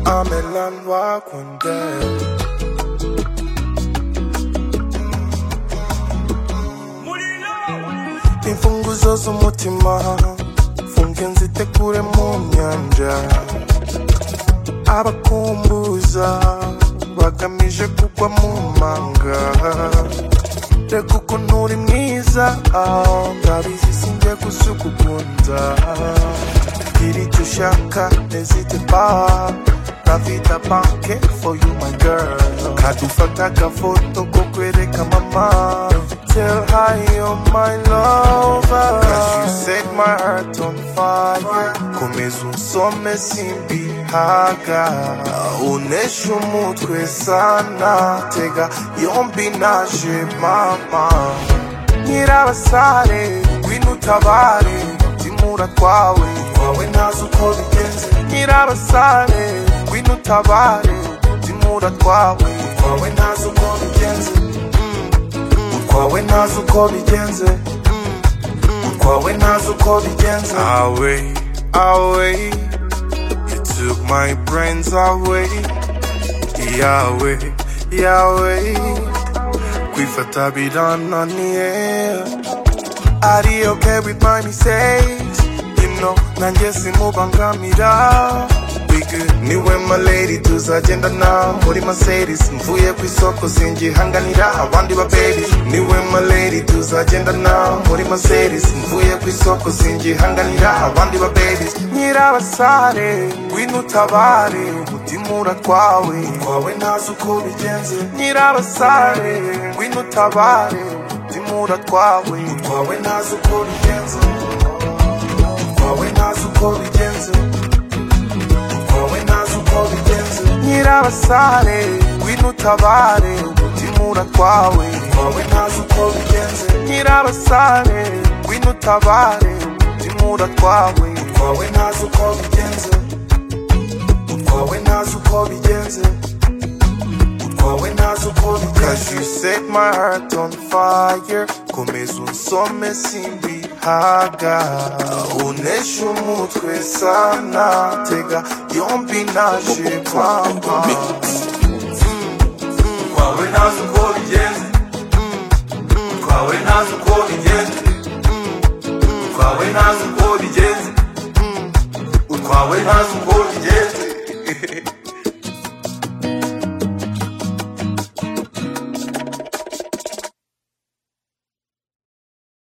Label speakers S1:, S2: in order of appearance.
S1: 난 와 군대 인풍구조수 못지마 풍견시 때꿀에 몸년자 abakumbuza bagamije kugwa mu manga reka ukuntu uri mwiza ndabizi sinjye gusukugunza gira icyo ushaka nezite pa ntafite banke for you my girl kadufata agafoto ko kwereka mama tell her you're my lover cause you set my heart on fire komeza unsome simbi haga unesha umutwe sana tega yombi naje mama nyirabasare ngwino utabare timura twawe twawe ntazi uko bigenze nyirabasare ngwino utabare timura twawe twawe ntazi uko bigenze Mm, utwawe ntazi uko bigenze Mm, utwawe ntazi uko bigenze awe awe You took my brains away, Yahweh, Yahweh. Kwifata bidananiye. Are you okay with my mistakes? You know, nanje simubangamira. We good. Niwe my lady tuzagenda now muri Mercedes mvuye ku isoko singihanganira abandi ba baby niwe my lady tuzagenda now muri Mercedes mvuye ku isoko singihanganira abandi ba baby nyirabasare ngwino utabare umutima uratwawe utwawe ntazi uko bigenze nyirabasare ngwino utabare umutima uratwawe utwawe ntazi uko bigenze utwawe ntazi uko bigenze wowe ntazi uko bigenze nyirabasare ngwino utabare umutima uratwawe wowe ntazi uko bigenze nyirabasare ngwino utabare umutima uratwawe wowe ntazi uko bigenze wowe ntazi uko bigenze wowe ntazi uko bigenze cause you set my heart on fire komeza unsome simbihaga unesha umutwe sana tega yombi naje mama twawe ntazi uko bigenze twawe ntazi uko bigenze twawe ntazi uko bigenze utwawe ntazi uko bigenze